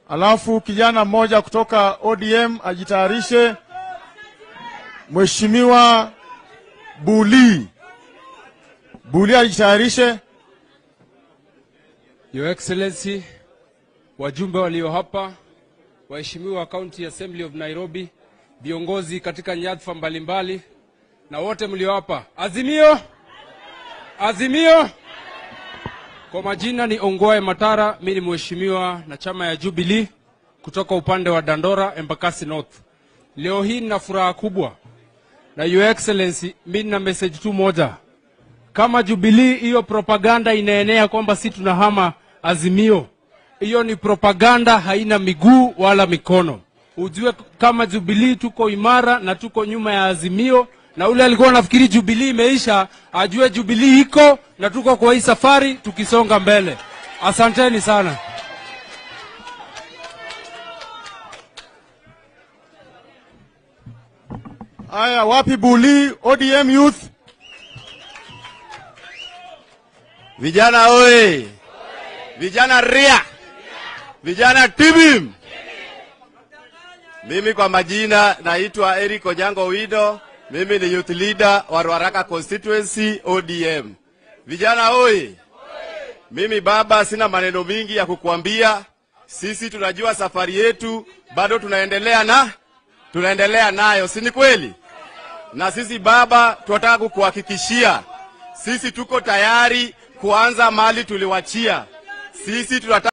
alafu kijana mmoja kutoka ODM ajitayarishe. Mheshimiwa Buli, Buli ajitayarishe. Your Excellency, wajumbe walio hapa, waheshimiwa wa County Assembly of Nairobi, viongozi katika nyadhifa mbalimbali na wote mlio hapa. Azimio, azimio. Kwa majina ni Ongwae Matara, mimi ni mheshimiwa na chama ya Jubilee kutoka upande wa Dandora, Embakasi North. Leo hii nina furaha kubwa na Your Excellency, mimi nina message tu moja kama Jubilee hiyo propaganda inaenea kwamba si tunahama Azimio, hiyo ni propaganda, haina miguu wala mikono. Ujue kama Jubilee tuko imara na tuko nyuma ya Azimio, na ule alikuwa anafikiri Jubilee imeisha, ajue Jubilee iko na tuko kwa hii safari tukisonga mbele. Asanteni sana. Haya, wapi Buli? ODM Youth. Vijana oye! Vijana ria! Vijana tibim! Mimi kwa majina naitwa Eric Onyango Wido. Mimi ni youth leader wa Ruaraka constituency ODM. Vijana oye! Mimi baba, sina maneno mingi ya kukuambia. Sisi tunajua safari yetu bado tunaendelea na tunaendelea nayo, si ni kweli? Na sisi baba, tunataka kukuhakikishia sisi tuko tayari kuanza mali tuliwachia. Sisi tunataka